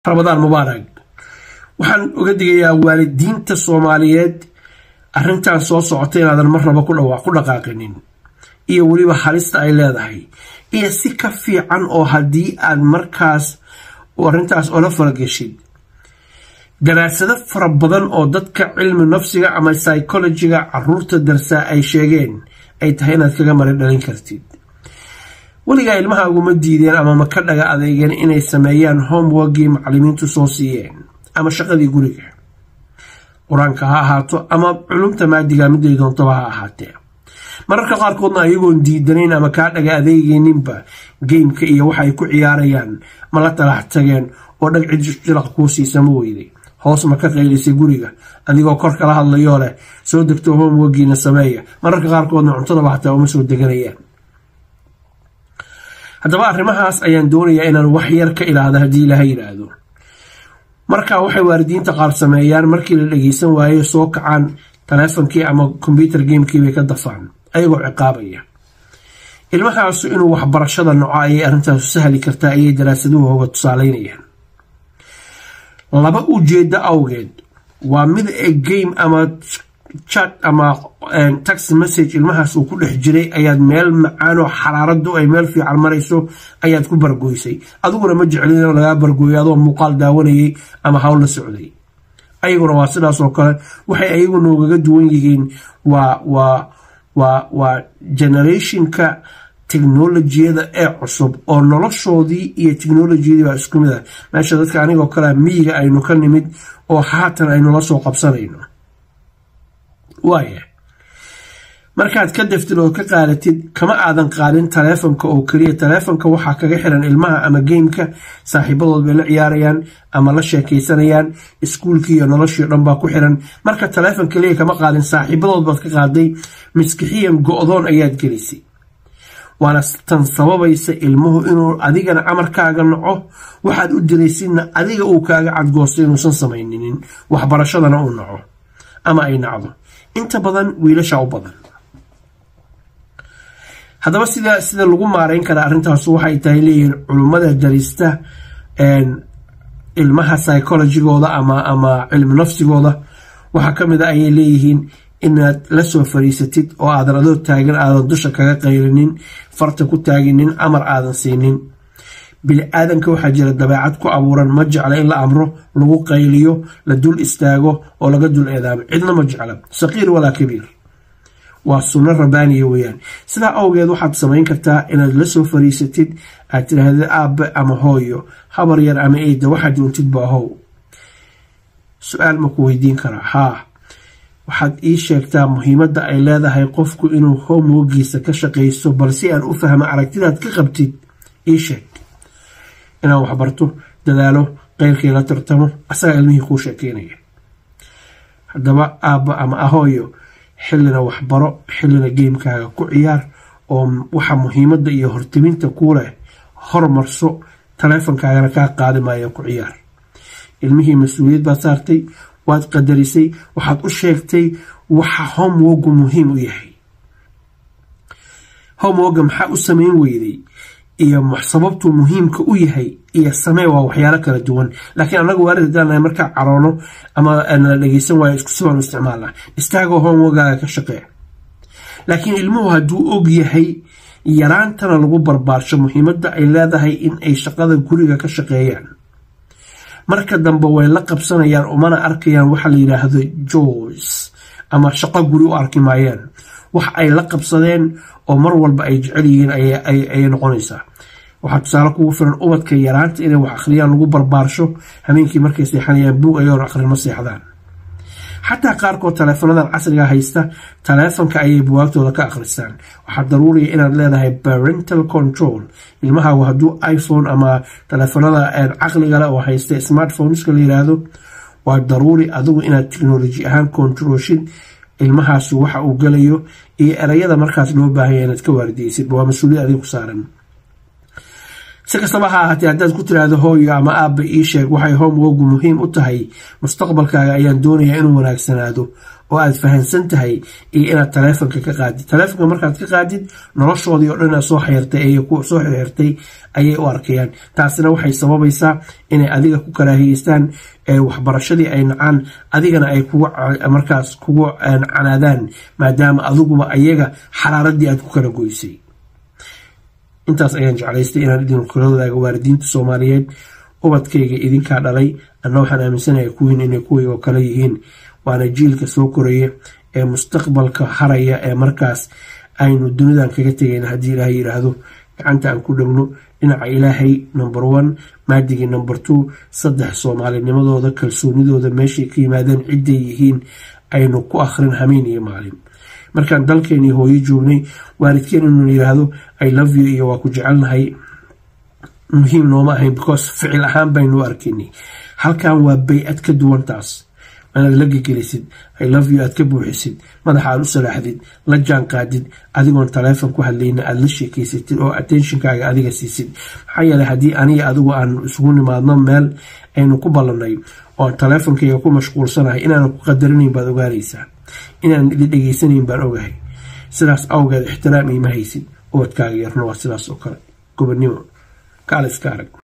ramadaan mubaarag waxaan uga digayaa waalidiinta soomaaliyeed arrintan soo socota inaadan mar raba ku dhaqaaqinin iyo weliba halista ay leedahay iyo si ka fiican oo haddii aad markaas arrintaas ola falageshid daraasado fara badan oo dadka cilmi nafsiga ama psychologiga caruurta darsaa ay sheegeen ay tahay inaad kaga mari dhalin kartid weligaa ilmahaaguma diideen ama ma ka dhaga adeegeen inay sameeyaan homeworkii macalimiintu soo siiyeen ama shaqadii guriga qur-aanka ha ahaato ama culumta maadiga miday doontaba ha ahaatee mararka qaarkoodna ayagoon diidanayn ama kaa dhaga adeegeyninba geymka iyo waxay ku ciyaarayaan ma la talax tageen oo dhag cid jilaq kuu siisama weyday hoos ma ka qaylisay guriga adigoo kor kala hadlayoo leh soo degto homeworkiina sameeya mararka qaarkoodna cuntadaba hataa uma soo deganayaan haddaba arrimahaas ayaan doonayaa inaan wax yar ka ilaahda haddii ilaha yidhaahdo marka waxay waalidiinta qaar sameeyaan markii la dhageysan waayo soo kacaan taleefonkii ama kombyuter gamekii bay ka dafaan ayagoo ciqaabaya ilmahaasu inuu waxbarashada noco ayay arrintaasu sahli kartaa ayay daraasaduhu hoga tusaaleynayaan laba ujeedo awgeed waa mid e game ama chat ama taxi message ilmahaas uu ku dhex jiray ayaad meel macaanoo xaraaradu ay meel fiican marayso ayaad ku bargoysay adiguna ma jeclin in lagaa bargooyo adoo muuqaal daawanayay ama hawl la socday ayaguna waa sidaas oo kale waxay ayagu noogaga duwan yihiin waa waa waa waa generationka technolojiyada ee cusub oo noloshoodii iyo technolojiyadii baa isku mid ah meesha dadka anigoo kalea miyiga aynu ka nimid oo haatan aynu la soo qabsanayno waaya markaad ka daftid oo ka qaadatid kama aadan qaadin taleefonka oo keliya taleefonka waxaa kaga xiran ilmaha ama geymka saaxiibadood bay la ciyaarayaan ama la sheekaysanayaan iskuulkii iyo noloshii o dhan baa ku xiran marka taleefon keliya kama qaadin saaxiibadood baad ka qaaday miskixiyan go-doon ayaad gelisay waana tan sababaysa ilmuhu inuu adigana amarkaaga naco waxaad u diraysidna adiga uu kaaga cadgoosto inuusan samayninin waxbarashadana uu naco ama ay nacdo inta badan wiilasha u badan haddaba sida sida lagu maareyn karaa arrintaasu waxay tahay leeyihiin culummada darista ilmaha psychologigooda ama ama cilmi nafsigooda waxaa ka mid a ayay leeyihiin inaad la soo fariisatid oo aadan adoo taagan aadan dusha kaga qaylinin farta ku taaginin amar aadan siinin bili-aadanka waxaa jira dabeecad ku abuuran ma jecla in la amro lagu qayliyo la dul istaago oo laga dul eedaamo cidna ma jecla saqiir walaa kabiir waa sunno rabaaniya weeyaan sidaa awgeed waxaad samayn kartaa inaad la soo fariisatid aad tidhaahdid aabe ama hooyo habar yar ama eyda waxaad doontid baa how su-aal ma ku weydiin karaa haa waxaad ii sheegtaa muhiimadda ay leedahay qofku inuu homewogiisa ka shaqaysto bal si aan u fahmo aragtidaad ka qabtid ii sheeg inaan waxbarto dadaalo qeyrkii la tartamo asagaa ilmihii kuu sheekeynaya haddaba aabba ama ahooyo xillina waxbaro xillina geymkaaga ku ciyaar oo waxa muhiimadda iyo hortiminta kuu leh hormarso taleefonkaagana kaa qaadi maayo ku ciyaar ilmihii mas-uuliyad baad saartay waad qadarisay waxaad u sheegtay waxa homewogu muhiim u yahay homewoga maxaa u sameyn weyday iyo sababtuu muhiimka u yahay iyo samee waa waxyaalo kala duwan laakiin anagu waalid hadaan markaa caroono ama nala dhageysan waayo isku sibaan u isticmaalnaa istaagoo homewogaaga ka shaqee laakiin ilmuhu hadduu og yahay yaraantana lagu barbaarsho muhiimadda ay leedahay in ay shaqada guriga ka shaqeeyaan marka dambe way la qabsanayaan umana arkayaan waxa la yidhaahdo joys ama shaqo guri u arki maayaan wax ay la qabsadeen oo mar walba ay jecel yihiin ayay noqonaysaa waxaa tusaale kugu filan ubadka yaraanta inay wax akhriyaan lagu barbaarsho habeenkii markay seexanayaan buug ayagoon akhrin ma seexdaan xataa qaarkood taleefonadan casriga haysta taleefonka ayay buwaagtooda ka akhristaan waxaa daruuriya inaad leedahay parental control ilmahaagu hadduu iphone ama taleefonada caqligale oo haysta smartphoneska la yiraahdo waa daruuri adigu inaad technology ahaan controlshid ilmahaasu waxa uu galayo iyo erayada markaas loo baahanya inaad ka waardiyeysid waa mas-uuliyad adiga ku saaran si kastaba ha ahaatee haddaad ku tiraahdo hooyo ama aabba ii sheeg waxay homewogu muhiim u tahay mustaqbalkaaga ayaan doonayaa inuu wanaagsanaado oo aad fahansan tahay iyo inaad taleefonka ka qaadid taleefonka markaad ka qaadid noloshoodii oo dhan soo xirtay soo xirxirtay ayay u arkayaan taasina waxay sababaysaa inay adiga ku karaahiyeystaan waxbarashadii ay nacaan adigana ay markaas kugu canaadaan maadaama adiguba ayaga xaraaradii aad ku kala goysay intaas ayaan jeclaystay inaan idin kula wadaaga waalidiinta soomaaliyeed ubadkayga idinkaa dhalay anna waxaan aaminsanahay kuwiin inay kuwayga oo kale yihiin waana jiilka soo koraya ee mustaqbalka haraya ee markaas aynu dunidan kaga tegayn haddii ilaahay yidhaahdo gacanta aan ku dhegno dhinaca ilaahay number one maadigii number two saddex soomaalinimadooda kalsoonidooda meeshay ka yimaadeen cidday yihiin aynu ku akhrin hameen iyo maalin markaan dalkeenii hooyo joognay waalidkeen inuu yidhaahdo i love you iyo waa ku jecelnahay muhiim nooma ahayn because ficil ahaan baynu arkaynay halkan waa bay-ad ka duwan taas inaad la gegelisid i love you aad ka buuxisid madaxa aad u salaaxdid la jaan qaadid adigoon taleefon ku hadlayna aada la sheekeysatid oo attentionkaaga adiga siisid maxaa yeeley haddii aniga adigu aan isugu nimaadno meel aynu ku ballanay oon taleefonkayga ku mashquulsanahay inaanan ku qadarinayn baad ogaanaysaa inaanan idin dhegeysanayn baan ogahay sidaas awgeed ixtiraam iima haysid ubadkaaga yarna waa sidaas oo kale gobonnimo kaaliska arag